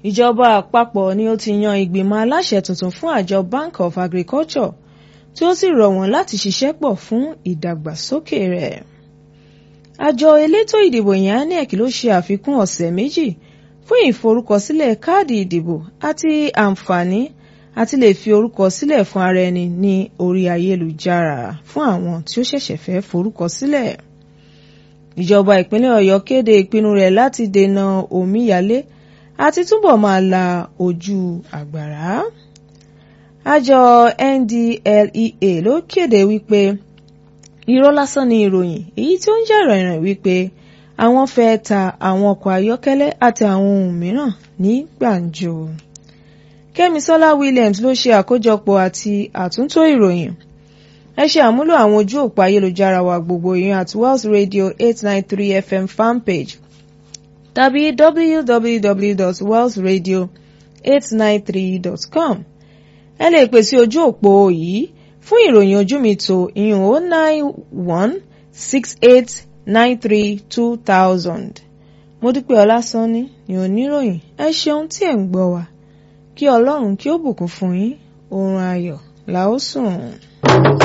ìjọba àpapọ̀ ni ó ti yan ìgbìmọ̀ aláṣẹ tuntun fún àjọ Bank of Agriculture tí ó sì rọ̀ wọ́n láti ṣiṣẹ́ pọ̀ fún ìdàgbàsókè rẹ̀. àjọ elétò ìdìbò yẹn INEC ló ṣe àfikún ọ̀sẹ̀ méjì fún ìforúkọsílẹ̀ káàdì ìdìbò àti àǹfààní àti lè fi orúkọ sílẹ̀ fún ara ẹni ní orí ayélujára fún àwọn tí ó ṣẹ̀ṣẹ̀ fẹ́ forúkọ sílẹ̀. ìjọba ìpínlẹ̀ Ọ̀yọ́ kéde ìpinnu rẹ̀ láti dènà omíyalé àti túbọ̀ máa la ojú àgbàrá. àjọ NDLEA ló kéde wípé irọ́ lásán ni ìròyìn èyí tí ó ń jà rìnrìn wípé àwọn fẹ́ ta àwọn ọkọ̀ ayọ́kẹ́lẹ́ àti àwọn ohun mìíràn ní gbàǹjo. Kẹ́misọ́lá Williams ló ṣe àkójọpọ̀ àti àtúntò ìròyìn. ẹ ṣe àmúlò àwọn ojú òpó ayélujára wa gbogbo yẹn at Wells Radio eight nine three FM fanpage tàbí www.wellsradio893.com. ẹ lè pè sí ojú òpó yìí fún ìròyìn ojú mi tó ìyún o nine one six eight nine three two thousand. Modúpẹ́ Ọlásánní ni oníròyìn ẹ ṣeun tí ẹ̀ ń gbọ́ wa kí Ọlọ́run kí ó bùkún fún yín oorun ayọ̀ la ó sùn.